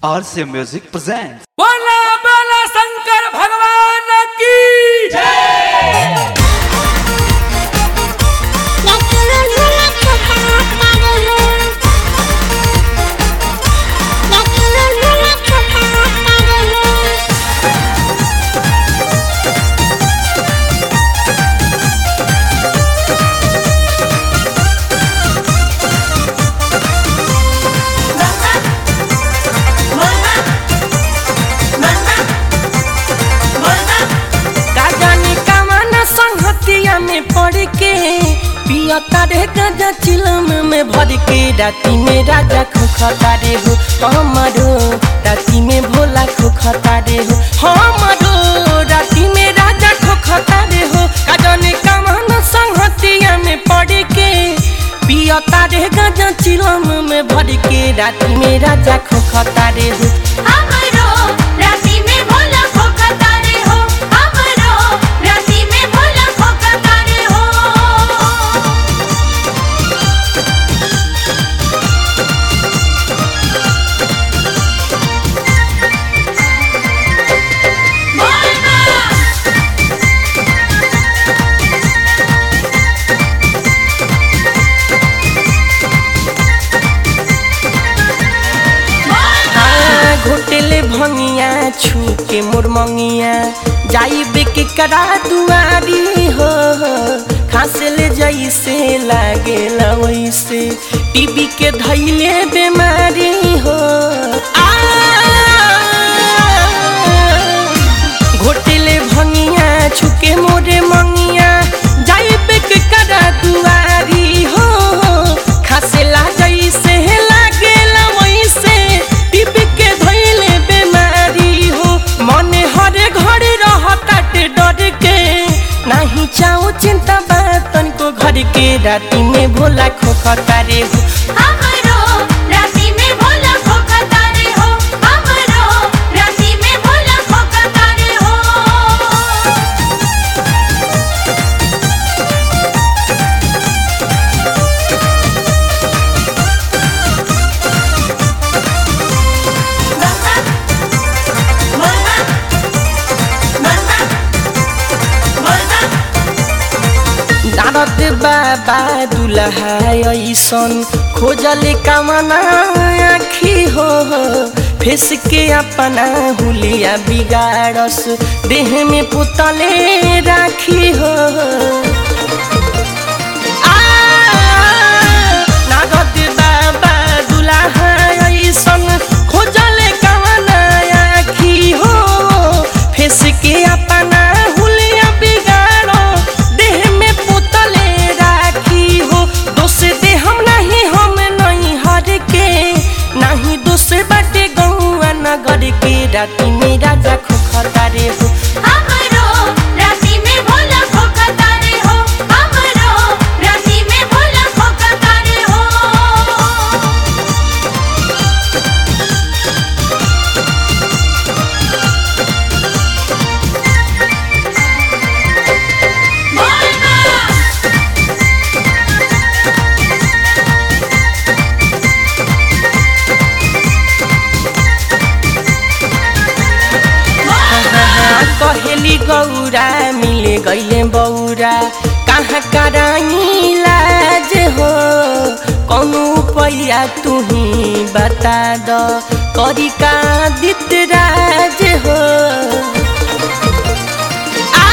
RC Music presents. बोला बोला शंकर भगवान की का जाने कमाना संगतिया में पड़ के पियता रे गजा चिलम में भर के राती में राजा खोखता रे हो हमारो राती में भोला खोखता रे हो हमारो राती में राजा खोखता रे हो का जाने कमाना संगतिया में पड़ के पियता रे गजा चिलम में भर के राती में राजा खोखता रे हो हाँ, घोटेले भंगिया छू के मोर मंगिया जाइबे के करा दुआरी हो खासे ले जैसे लागेला वैसे टीबी के धैले बीमारी हो आ, घोटेले भंगिया छुके मोरे मंगिया जाइबे के करा दुआरी हो खासेला जैसे लागेला वैसे टिप के धैले बीमारी हो मने हरे घरे रहताटे डर के नहीं चाहो चिंता बातन को घर के राती में भोला खोखता रे हो नारद बाबा दुल्हा ऐसन खोजले कामना आखी हो फेस के अपना हुलिया बिगाड़स देह में पुतले राखी हो आ, नारद बाबा दुल्हा ऐसन खोजले कामना आखी हो फेस के अपना हुलिया बिगाड़ो देह में पुतले राखी हो दोष दे हम नहीं हम नहीं हर के नहीं दोष बाटे गौआ नगर के राती में राजा खोखता रे हो कहेली गौरा मिले गईले बौरा कहाँ कराई लाज हो कौनो पैया तुही बता द करी का दित राज हो आ,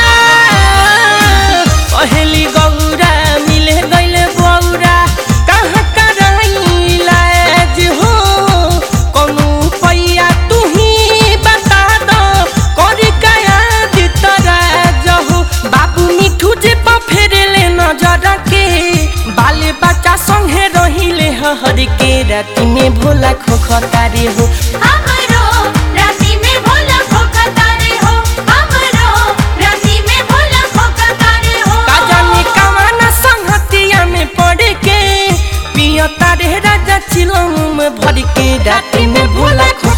कहेली गौरा मिले गईले बौरा कहाँ कराई लाज हो कौनो पैया तुही बता द करी काया दित राज हो बाबू मिठू जे पा फेरेले नजर के बाले बच्चा संगे रहिले हर के राती में भोला खोखता रे हो का जाने कमाना संगतिया में पड़ के पियता रे राजा चिलम में भर के राती में भोला खो